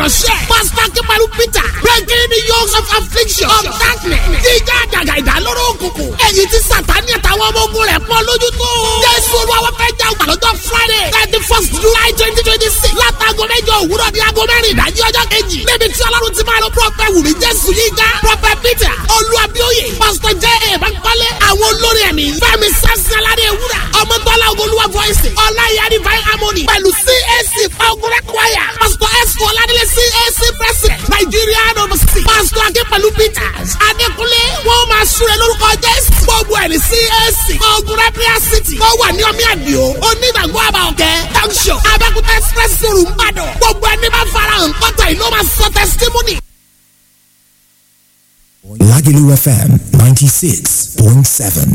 ìránṣẹ́. pásítọ̀ akínpẹ̀lú peter breaking the yokes of affliction of darkness. jíjá àjàgà ìdálóró òkùnkùn. èyí tí sàtáni àtàwọn ọmọ ogun rẹ̀ pọ́n lójú tó. jésù olúwa fẹ́ jà ọgbà lọ́jọ́ friday thirty first july twenty twenty six látago mẹ́jọ òwúrọ̀ ní aago mẹ́rin ìdájí ọjọ́ kejì. níbi tí ọlọ́run ti máa lọ prọfẹ̀ wùmí jésù yíga prọfẹ̀ peter olúwàbíòye pásítọ̀ jẹ́ èèbánkọ́lé àwọn olórin ẹ̀mí fẹ́mi sẹ́sẹ́ládé ewúrà ọmọdọ́lá ogolúwa voice ọláyà divine harmony pẹ̀lú cac fagurẹ́ choir pásítọ̀ ẹ̀sùn ọ̀làdílé cac president nàìjíríà nọ́ọ̀sì pásítọ̀ akínpẹ̀lú peters adékúnlé wọ́n máa súre lórúkọ jésù gbogbo ẹ̀ ní cac fagurẹ́ prayer city wọ́n wà ní ọmí àdìo onígbàgbọ́ àbàọ̀kẹ́ junction abẹ́kúta express room ìbàdàn gbogbo ẹni bá farahàn kọ́tà ìlú máa sọ testimony. Lagelu FM 96.7.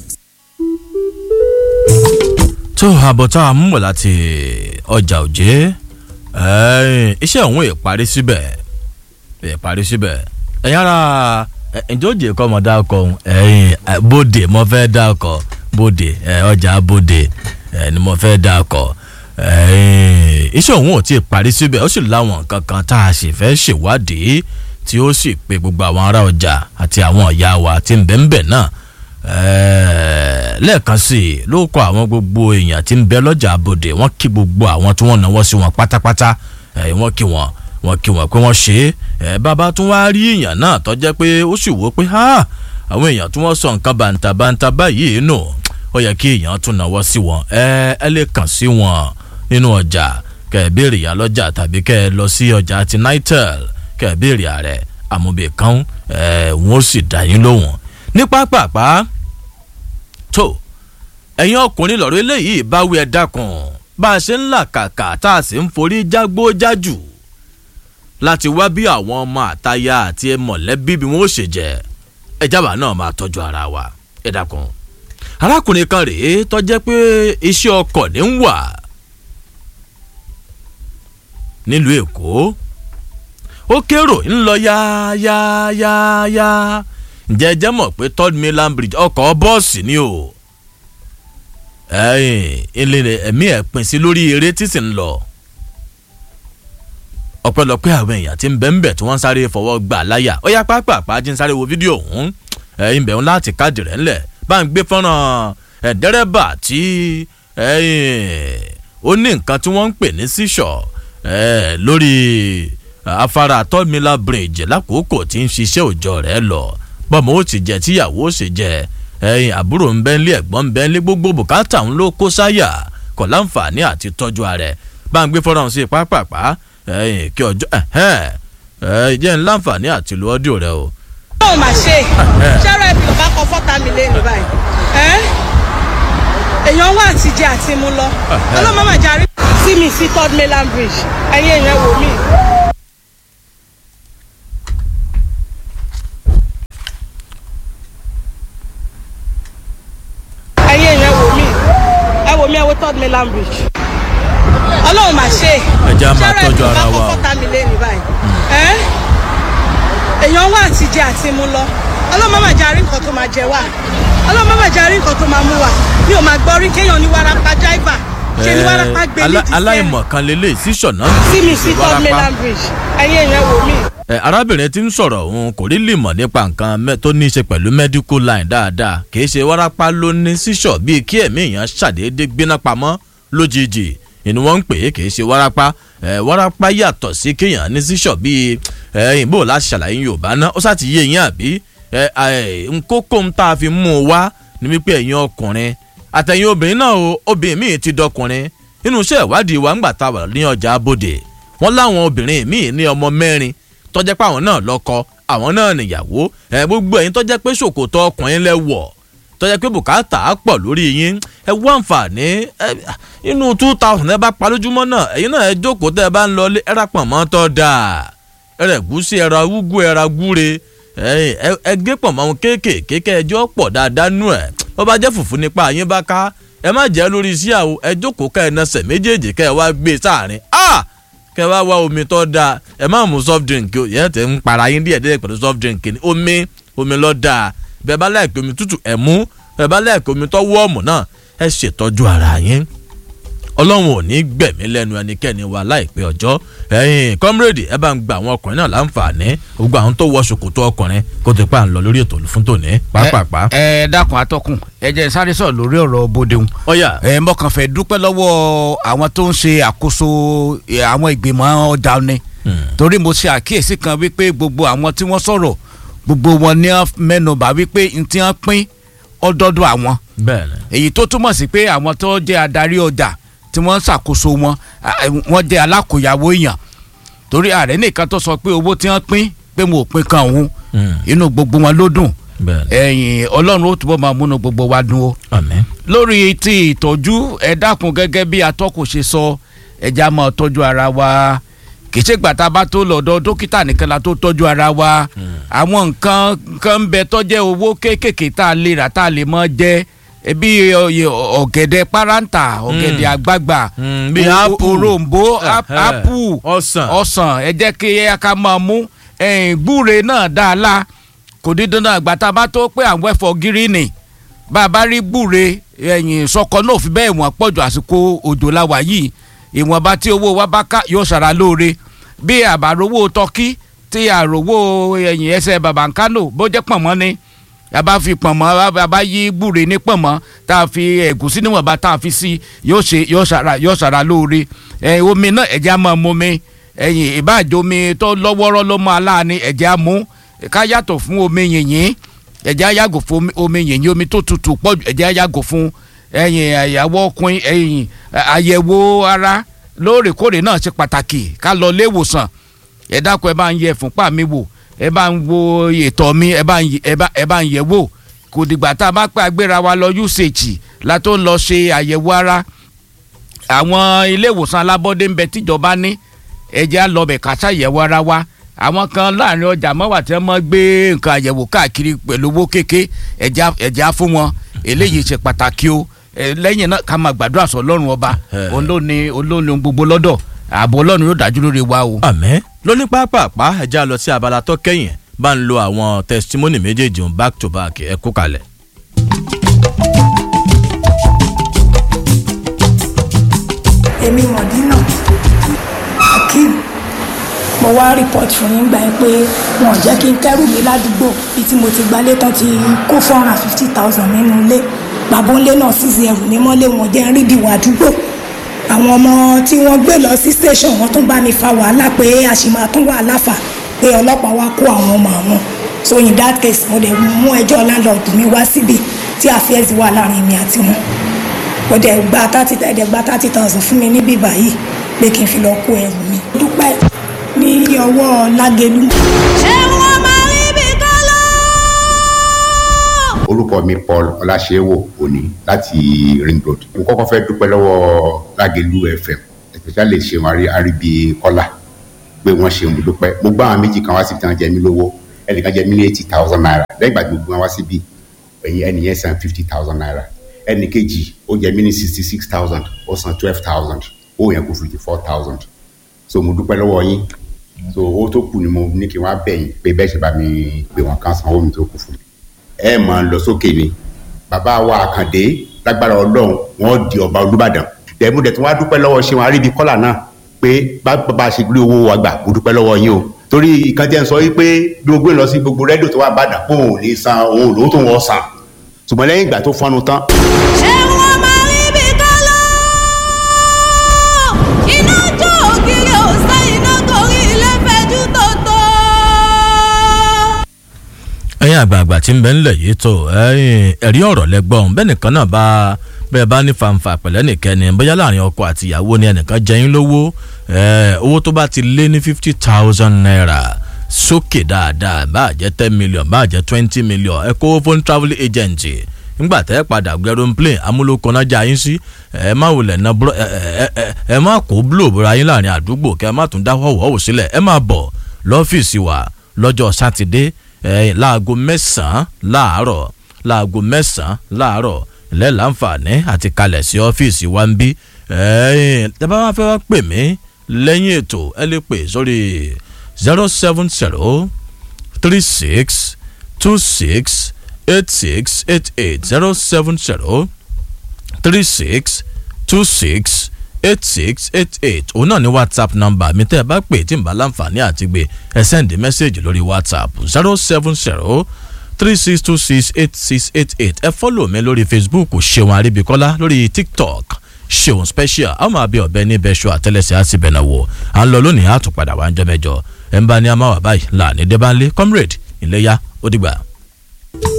tó àbọ̀tá àmúmọ̀ láti ọjà òjé iṣẹ́ òun ìparí síbẹ̀ ìparí síbẹ̀ ẹ̀yin ara ǹjẹ́ òjì kọ́ mọ̀ dákọ̀ ẹ̀yin bóde mo fẹ́ dákọ̀ bóde ọjà bóde ni mo fẹ́ dákọ̀ iṣẹ́ òun ò tí ì parí síbẹ̀ ó sì láwọn nǹkan kan tá a sì fẹ́ ṣèwádìí tí ó sì pe gbogbo àwọn ará ọjà àti àwọn ọ̀yà wa tí ń bẹ ń bẹ̀ náà lẹ́ẹ̀kan sí i ló kọ àwọn gbogbo èèyàn tí ń bẹ lọ́jà abòde wọ́n kí gbogbo àwọn tí wọ́n náwó sí wọn pátápátá wọ́n kí wọn wọ́n kí wọn pé wọ́n ṣe é bàbá tún wá rí èèyàn náà tó jẹ́ pé ó sì wò ó pé àwọn èèyàn tí wọ́n sọ nǹkan bàǹtàbàǹtà báyìí nù ó yẹ kí èèyàn tún náwó sí wọn ẹ lè kàn sí wọn nínú ọjà kẹ́ ẹ béèrè ìyá lọ́jà tàbí kẹ́ ẹ lọ sí ọjà ti nitel kẹ́ ẹ béèrè ààrẹ àmúbẹ̀ kan wọ́n ó sì dá yín lóhùn ní pápápá tó ẹ̀yin ọkùnrin lọ́rọ̀ eléyìí bá wí ẹ dákun bá a ṣe ń là kàkà tá a sì ń forí jágbó jájù láti wá bí àwọn ọmọ àtaya àti mọ̀lẹ́bí bí wọ́n ó ṣe jẹ́ ẹjábà náà máa tọ́jú ara wa ẹ dákun arákùnrin kan rèé tó jẹ́ pé iṣẹ́ ọkọ̀ ní ń wà nílùú èkó ó kérò ń lọ yáyáyáyá ǹjẹ́ ẹ jẹ́ mọ̀ pé third mainland bridge ọkọ̀ bọ́ọ̀sì ni o ilé ẹ̀mí ẹ̀ pín sí lórí eré tí sì ń lọ ọpẹ́lọpẹ́ àwọn èèyàn tí ń bẹ ń bẹ tí wọ́n sáré fọwọ́ gbà láyà ó yá pápápá jí ń sáré wo fídíò ọ̀hún ẹ̀yìn bẹ̀rù láti káàdì rẹ̀ ńlẹ̀ bá ń gbé fọ́nrán dẹ́rẹ́bà tí ó ní nǹkan tí wọ́n ń pè ní sísọ̀ lórí afárá third mainland bridge lákòókò tí ń ṣiṣẹ́ òòjọ́ rẹ̀ lọ bọ́mọ ó ti jẹ tíyàwó ó sì jẹ ẹyin àbúrò ń bẹ́ ńlé ẹ̀gbọ́n ń bẹ́ ńlé gbogbo bùkátà ń ló kó sáyà kọ̀ láǹfààní àti tọ́jú ààrẹ bá ń gbé fọ́nrán sí pápápá ẹyin kí ọjọ́ ẹ jẹ́ ń láǹfààní àti lu ọ́díò rẹ o. ó mà ṣe ṣẹ́rọ ẹ̀bí ò bá kọ fọ́tà mi lẹ́nu báyìí èèyàn wà àti jẹ àti mú lọ ọlọ́mọ màjà rí sí mi sí third mainland bridge ẹ̀yin èèyàn wò mí. ẹ̀yin èèyàn wò mí ẹ wò mí ẹ wo third mainland bridge ọlọ́run mà ṣe Ẹ jẹ́ á máa tọ́jú ara wa o. fọ́tà mi lẹ́nu báyìí èèyàn wà àti jẹ àti mú lọ ọlọ́run má jà rí nǹkan tó máa jẹ wá ọlọ́run má jà rí nǹkan tó máa mú wá mi ò máa gbọ́ rí kéèyàn ní wàràpá jáìbà ṣe ní wàràpá gbé ní ti aláìmọ̀ kan lélẹ̀ sísọ̀ náà sí mi sí third mainland bridge ẹ̀yin èèyàn wò mí. ẹ arábìnrin tí ń sọ̀rọ̀ òun kò rí lè mọ̀ nípa nǹkan mẹ́- tó ní í ṣe pẹ̀lú medical line dáadáa kì í ṣe wárápá ló ní sísọ̀ bíi kí ẹ̀mí èèyàn ṣàdédé gbéná pamọ́ lójijì ìní wọ́n ń pè é kì í ṣe wárápá ẹ wárápá yàtọ̀ sí kéèyàn ní sísọ̀ bíi ẹ ìbò láti ṣàlàyé yorùbá náà ó sá ti yé yín àbí ẹ ẹ nkókó ń tá a fi mú un wá ní wípé ẹ̀yin ọkùnrin àtẹ̀yìn obìnrin náà o obìnrin míì ti dọkùnrin nínú iṣẹ́ ìwádìí wa ńgbà tá a wà ní ọjà abòde wọ́n láwọn obìnrin míì ní ọmọ mẹ́rin tọ́jẹ́ pé àwọn náà lọ́kọ àwọn náà nìyàwó ẹ gbogbo ẹ̀yin tọ́jẹ́ pé ṣòkòtò ọkùnrin lẹ wọ̀ tọ́jẹ́ pé bùkátà á pọ̀ lórí yín ẹ wá àǹfààní ẹ inú two thousand ẹ bá pa lójúmọ́ náà ẹ̀yin náà ẹ jókòó tẹ́ ẹ bá ń lọ ẹ rà pọ̀ mọ́ tọ́ da ẹ rẹ̀ gúsí ẹ ra wúgú ẹ ra gúre ẹ ẹ gé pọ̀ mọ́ kéékèèké kẹ́ ẹ jọ́ pọ̀ dáadáa nú ẹ̀ ó bá jẹ́ fùfú nípa yín bá ká ẹ má jẹ́ lórí iṣẹ́ àwọ̀ ẹ jókòó ká ẹ nasẹ̀ méjèèjì kẹ́ ẹ wá gbé sáàrin ah kẹ́ ẹ wá wá omi tó dáa ẹ má mú soft drink o yẹn tẹ ń para yín díẹ̀ díẹ̀ pẹ̀lú soft drink ni omi omi lọ dáa bẹ́ẹ̀ bá láìpẹ́ omi tútù ẹ mú bẹ́ẹ̀ bá láìpẹ́ omi tó wọ́ọ̀mù náà ẹ ṣètọ́jú ara yín ọlọ́run ò ní gbẹ̀mí lẹ́nu ẹnikẹ́ni wa láìpẹ́ ọjọ́ ẹ̀yin kọ́mírèdì ẹ bá ń gba àwọn ọkùnrin náà láǹfààní gbogbo àwọn tó wọ ṣòkòtò ọkùnrin kó tó pa à ń lọ lórí ètò fún tòní pápápá. ẹ ẹ dákun atọ́kùn ẹ jẹ́ sáré sọ̀rọ̀ lórí ọ̀rọ̀ bódeun. ọ̀yà ẹ mo kàn fẹ́ dúpẹ́ lọ́wọ́ àwọn tó ń ṣe àkóso ẹ, àwọn ìgbìmọ̀ ọjà ni torí mo ṣe àkíyèsí kan wípé gbogbo àwọn tí wọ́n sọ̀rọ̀ gbogbo wọn ní wọ́n mẹ́nubà wípé n tí wọ́n pín ọdọọdọ àwọn bẹ́ẹ̀ ni èyí tó túmọ̀ sí pé àwọn tó jẹ́ adarí ọjà tí wọ́n ń ṣàkóso wọn à, wọ́n jẹ́ alákòyàwó èèyàn torí ààrẹ nìkan tó sọ pé owó tí wọ́n pín pé mo ò pín kan òun Mm. inú gbogbo wọn ló dùn bẹ́ẹ̀ ni ẹ̀yìn ọlọ́run ó túbọ̀ máa múnú gbogbo wa dùn o àmín lórí ti ìtọ́jú ẹ dákun gẹ́gẹ́ bí atọ́kùn ṣe sọ ẹja máa tọ́jú ara wa kì í ṣe gbàtà bá tó lọ́dọ̀ dókítà nìkan la tó tọ́jú ara wa àwọn nǹkan nǹkan ń bẹ tọ́jẹ́ owó kéékèèké tá a lè rà tá a lè mọ́ jẹ bí ọ̀gẹ̀dẹ̀ páráǹtà ọ̀gẹ̀dẹ̀ àgbagbà Mm, bí o- o- apple. òrombó ap- Eh, eh. apple Ọsàn. ọsàn ẹ jẹ́ kí ẹ ká máa mú ẹ̀yìn gbúre náà dáa la kò ní dandan àgbàtà bá tó pé àwọn ẹ̀fọ́ gíríìnì bá a bá rí gbúre ẹ̀yìn sọkọ náà fi bẹ́ẹ̀ wọ́n pọ̀jù àsìkò òjò la wà yìí ìwọ̀nba tí owó wa bá ká yóò ṣara lóore bí àbárowó tọ́kí tí àròwó ẹ̀yìn ẹsẹ̀ bàbá ń kánò bó jẹ́ pọ̀nmọ́ ni a bá fi pọ̀nmọ́ a bá yí gbúre ní pọ̀nmọ́ tá a fi ẹ̀gúsí níwọ̀nba tá a fi sí yóò ṣe yóò ṣara yóò ṣara lóore ẹ̀ omi náà ẹ̀jẹ̀ á máa mú mi ẹ̀yìn ìbáàjò omi tó lọ́wọ́rọ́ ló máa láàánú ẹ̀jẹ̀ á mú ká yàtọ̀ fún omi yìnyín ẹ̀jẹ̀ á yàgò fún omi- omi yìnyín omi tó tutù pọ̀ jù ẹ̀jẹ̀ á yàgò fún ẹ̀yìn àyàwó ọkùnrin ẹ̀yìn àyẹ̀wò ara lóòrèkóòrè náà ṣe pàtàkì ká lọ ilé ìwòsàn ẹ dákun ẹ bá ń yẹ fúnpá mi wò ẹ bá ń wo ètò mi ẹ bá ń yẹ- ẹ bá- ẹ bá ń yẹ wò kò dìgbà tá a bá pẹ́ agbéra wa lọ usage la tó ń lọ ṣe àyẹ̀wò ara àwọn ilé ìwòsàn alábọ́dé ń bẹ tíjọba ní ẹ̀jẹ̀ á lọ bẹ̀ ká ṣàyẹ̀wò ara wa àwọn kan láàrin ọjà mọ́wà tí wọ́n mọ́ gbé nǹkan àyẹ̀wò káàkiri pẹ̀lú owó kéke ẹ̀jẹ̀ á- ẹ̀jẹ̀ á fún wọn eléyìí ṣe pàtàkì o ẹ, lẹ́yìn náà ká máa gbàdúrà sọ ọlọ́run ọba Eh. òun ló ní òun ló ní ohun gbogbo lọ́dọ̀ ààbò ọlọ́run yóò dájú lórí wa o. àmín lóní pápápá ẹja lọ sí abala tó kẹ́yìn bá ń lo àwọn testimony méjèèjì ń back to back ẹ kú kalẹ̀. èmi mọ̀dínà akeem mo wá report fún yín gbà yín pé wọn ò jẹ́ kí n kẹ́rù mi ládùúgbò bíi tí mo ti gbalé tán ti kó four hundred and fifty thousand nínú ilé bàbá ńlé náà sísè ẹrù mi mọ́lé wọn jẹ́ rí ìdìwọ̀ àdúgbò àwọn ọmọ tí wọ́n gbé lọ sí station wọ́n tún bá mi fa wàhálà pé àṣìmọ̀ tún wàhálà fà pé ọlọ́pàá wá kó àwọn ọmọ àwọn so in that case mo dẹ̀ mú ẹjọ́ landlord mi wá síbi tí affairs wà láàrin mi àti wọn ó dẹ̀ gba thirty ẹ̀dẹ̀ gba thirty thousand fún mi níbí báyìí pé kí n fi lọ kó ẹrù mi. dúpẹ́ ní ọwọ́ lágẹ̀lú. ṣé wọ́n máa rí bí kọ́lá. orúkọ mi paul ọláṣẹ́wò òní láti ring road mo kọ́kọ́ fẹ́ dúpẹ́ lọ́wọ́ lágẹ̀lú fm especially ṣeun Ari- àríbi kọ́lá pé wọ́n ṣeun mo dúpẹ́ mo gbá àwọn méjì kan wá síbi tí wọ́n jẹ mí lówó ẹnìkan jẹ mí ní eighty thousand naira lẹ́yìn ìgbà tí mo gbé wọn wá síbi ẹ̀yìn ẹnìyẹn san fifty thousand naira ẹnì kejì ó jẹ mí ní sixty six thousand ó san twelve thousand ó yẹn kó fifty four thousand so mo dúpẹ́ lọ́wọ́ yín so owó tó kù ni mo ní kí wọ́n á bẹ̀ yín pé bẹ́ẹ̀ ṣe bá mi pè wọ́n kán sanwó mi tó kù fún mi ẹ máa lọ sókè ni bàbá wa àkàndé lágbára ọlọ́run wọn di ọba olúbàdàn dẹ̀mú dẹ̀ tí wọ́n á dúpẹ́ lọ́wọ́ ṣé wọn á rí ibi kọ́là náà pé bá bá a ṣe gbé owó wa gbà mo dúpẹ́ lọ́wọ́ yín o torí ìkan jẹ́ ń sọ wípé bí mo gbé lọ sí gbogbo rẹ́díò tó wà bàdàn pé òun ò ní san òun ò lówó tó wọ́n san ṣùgbọ́n lẹ́yìn ìgbà tó fọ́nu tán ṣé wọ́n máa rí bí kọ́lá. iná jó ògiri ọ̀sẹ̀ iná gorí ilé fẹjú tòótọ́. ẹ̀yin àgbààgbà tí ń bẹ ńlẹ̀ yìí tó ẹ̀yin ẹ̀rí ọ̀rọ̀ lẹ́gbọ̀n bẹ́ẹ̀ nìkan náà bá bẹ́ẹ̀ bá ní fanfa pẹ̀lẹ́ nìkẹ́ni bóyá láàrin ọkọ àti ìyàwó ni ẹnìkan jẹyìn lówó ẹ̀, owó tó bá ti lé ní fifty thousand naira sókè dáadáa bá jẹ́ ten million bá jẹ́ twenty million ẹ kó fún travel agent nígbà tẹ́ ẹ padà gbẹrun plane amúlòkọ́nájà yín sí ẹ má wulẹ̀ ná búrọ́ ẹ ẹ ẹ ẹ má kó búlò búra yín láàrin àdúgbò kẹ́ ẹ má tún dá wọ́wọ́ sílẹ̀ ẹ má bọ̀ lọ́fíìsì wa lọ́jọ́ sátidé ẹ láago mẹ́sàn-án láàárọ̀ láago mẹ́sàn-án láàárọ̀ lẹ́lànfààní àti kalẹ̀ sí ọ́fíìsì wa ń bí tẹ́ bá wá fẹ́ wá pè mí lẹ́yìn ètò ẹ lè pè sórí zero seven zero three six two six eight six eight eight zero seven zero three six two six eight six eight eight òun náà ní whatsapp number mi tẹ́ ẹ bá pè tí n bá láǹfààní àti gbé ẹ sẹ́ndì mẹ́sẹ̀gì lórí whatsapp zero seven zero three six two six eight six eight eight ẹ fọ́lọ̀ mi lórí facebook ṣeun àríbíkọ́lá lórí tiktok ṣeun special àwọn máa bí ọbẹ̀ ní bẹ́ṣọ àtẹlẹsẹ̀ àti bẹ̀nà wò à ń lọ lónìí àtúpadà wà ń jọ mẹ́jọ ẹ̀ ń bá ní amáwá báyìí láàní débánlé comrade ìléyà ó dìgbà.